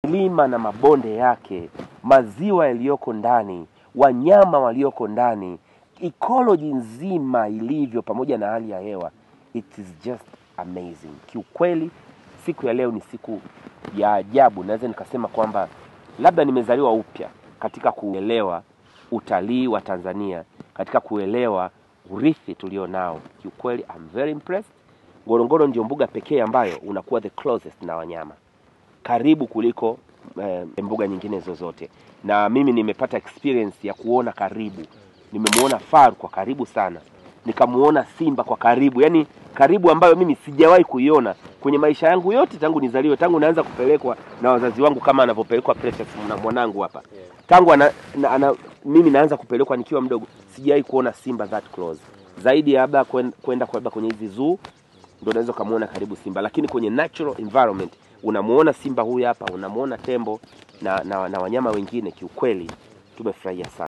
milima na mabonde yake, maziwa yaliyoko ndani, wanyama walioko ndani, ecology nzima ilivyo, pamoja na hali ya hewa, it is just amazing. Kiukweli siku ya leo ni siku ya ajabu, naweza nikasema kwamba labda nimezaliwa upya katika kuelewa utalii wa Tanzania, katika kuelewa urithi tulio nao. Kiukweli I'm very impressed. Ngorongoro ndio mbuga pekee ambayo unakuwa the closest na wanyama karibu kuliko eh, mbuga nyingine zozote, na mimi nimepata experience ya kuona karibu. Nimemuona faru kwa karibu sana, nikamuona simba kwa karibu, yani karibu ambayo mimi sijawahi kuiona kwenye maisha yangu yote tangu nizaliwe, tangu naanza kupelekwa na wazazi wangu kama anavyopelekwa Precious na mwanangu hapa tangu ana, na, ana, mimi naanza kupelekwa nikiwa mdogo, sijawahi kuona simba that close. Zaidi ya labda kwen- kwenda kwa labda kwenye hizi zoo ndio unaweza ukamuona karibu simba, lakini kwenye natural environment unamuona simba huyu hapa, unamuona tembo na, na, na wanyama wengine. Kiukweli tumefurahia sana.